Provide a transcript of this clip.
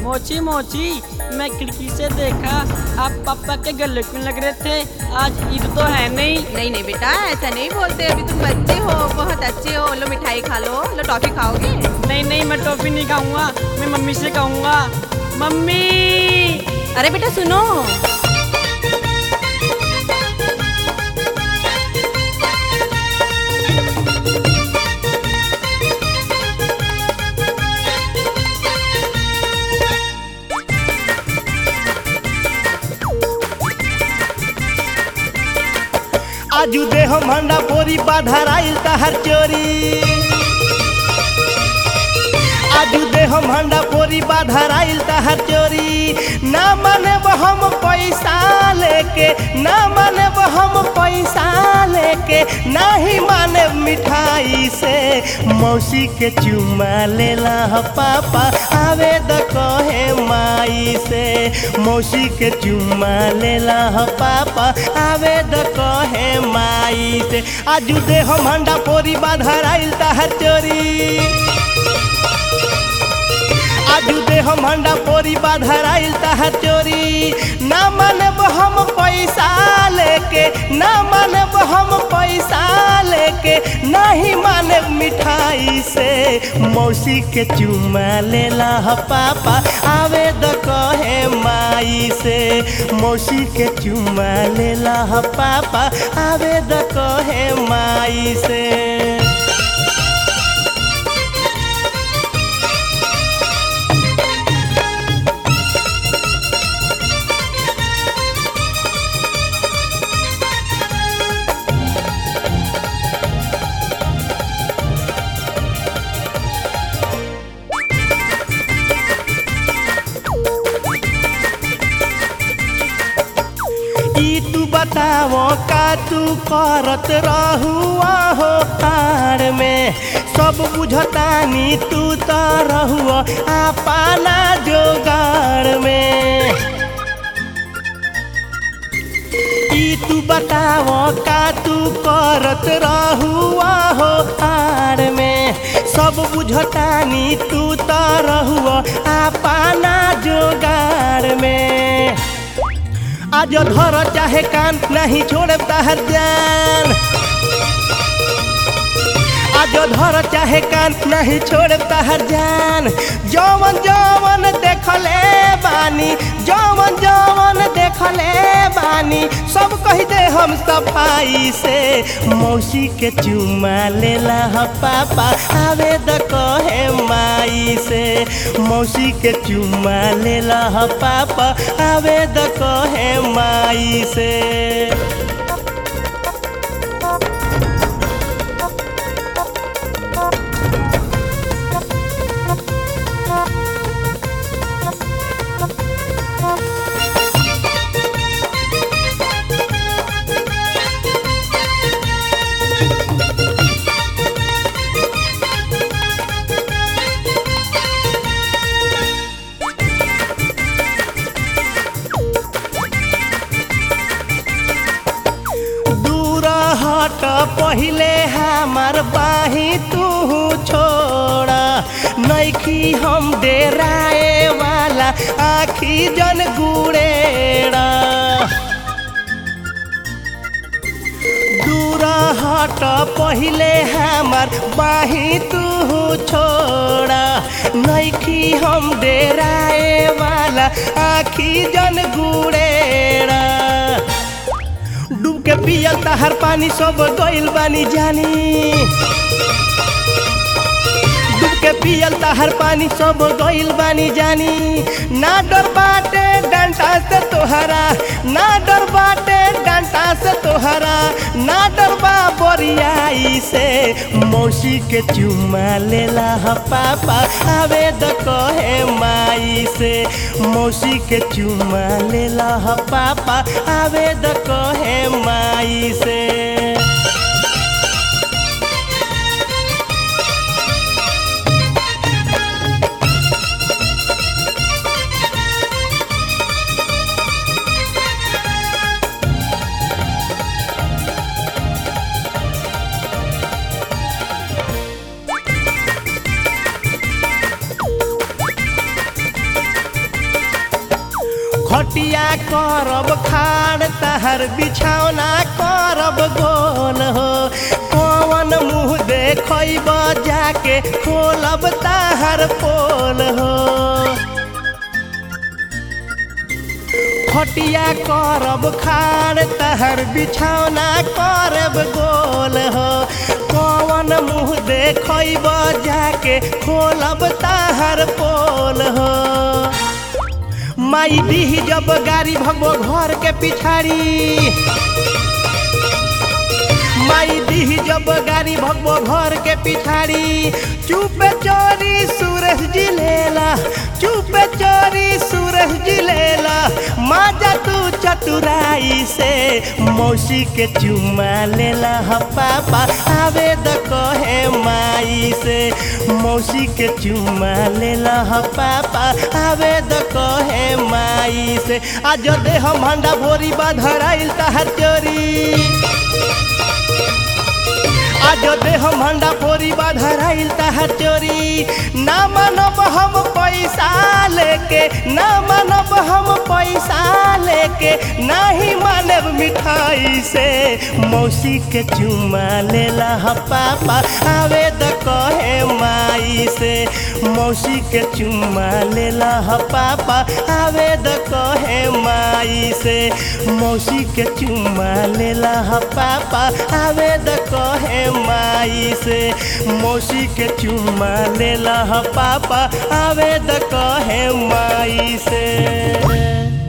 मोची मोची मैं खिड़की से देखा आप पापा के गले क्यों लग रहे थे आज ईद तो है नहीं नहीं नहीं बेटा ऐसा नहीं बोलते अभी तुम बच्चे हो बहुत अच्छे हो लो मिठाई खा लो लो टॉफी खाओगे नहीं नहीं मैं टॉफी नहीं खाऊंगा मैं मम्मी से कहूँगा मम्मी अरे बेटा सुनो आजू देह मंडा बोरी बाधराइल तहर चोरी आजू देह मंडा बोरी बाधराइल तहर चोरी ना माने हम पैसा लेके ना माने हम पैसा लेके नाही माने मिठाई से मौसी के चुमा लेला ह पापा आवे द कहे माई से मौसी के चुमा लेला ह पापा आवे द कहे माई से आजू देह मंडा पोरी बाधराइल तहर चोरी आजू देह मंडा पोरी बाधराइल तहर चोरी ना मानब हम पैसा लेके ना मानब हम पैसा लेके नहीं मानब मिठाई से मौसी के चुमा लेला ह पापा आवे द कहे माई से मौसी के चुमा लेला ह पापा आवे द कहे माई से ई तू बताओ का तू करत रहुआ हो तार में सब बुझतानी तू तो रहुआ अपना जोगार में ई तू बताओ का तू करत रहुआ हो तार में सब बुझतानी तू तो रहुआ अपना जोगार में आज धर चाहे कान नहीं छोड़े तहर जान आज धर चाहे कान नहीं छोड़े तहर जान जवन जवन देखले बानी जवन जवन देखले बानी सब कह दे हम सफाई से मौसी के चुमा लेला ह पापा आवे द कहे माई से मौसी के चुमा लेला ह पापा आवे द कहे माई से दूर हट पहिले हमार बाही तू छोड़ा नैखी हम डेराए वाला आखी जन गुड़ेड़ा दूर हट पहिले हमार बाही तू छोड़ा नैखी हम डेराए वाला आखी जन गुड़ेड़ा डूब के पियल तहर पानी सब गइल बानी जानी डूब के पियल तहर पानी सब गइल बानी जानी ना डर बाटे डंटा से तोहरा ना डर बाटे डंटा से तोहरा ना डर बा बोरियाई से मौसी के चुमा लेला ह पापा आवे द कहे माई से मौसी के चुमा लेला ह पापा आवे द कहे माई से खटिया करब खाड़ तहर बिछौना करब गोल हो कौन मुँह देखब जाके खोलब तहर पोल हो खटिया करब खाड़ तहर बिछौना करब गोल हो कौन मुँह देखब जाके खोलब तहर पोल हो माई दीही जब गाड़ी भगबो घर के पिछाड़ी माई दीही जब गाड़ी भगबो घर के पिछाड़ी चुप चोरी सूरज जी लेला चुप चोरी सूरज जी लेला माजा तू चतुराई से मौसी के चुमा लेला ह पापा आवे द कहे माई से मौसी के चुमा लेला ह पापा आवे द कहे माई से आज दे हम हंडा भोरी बाधराइल तहर चोरी आज दे हम हंडा पोरी बाधराइल तहर चोरी ना मानब हम पैसा लेके ना मानब हम पैसा लेके नाही मानब मिठाई से मौसी के चुमा लेला ह पापा आवे द कहे माई से मौसी के चुमा लेला ह पापा आवे द कहे माई से मौसी के चुमा लेला ह पापा आवे द कहे माई से मौसी के चुमा लेला ह पापा आवे द कहे माई से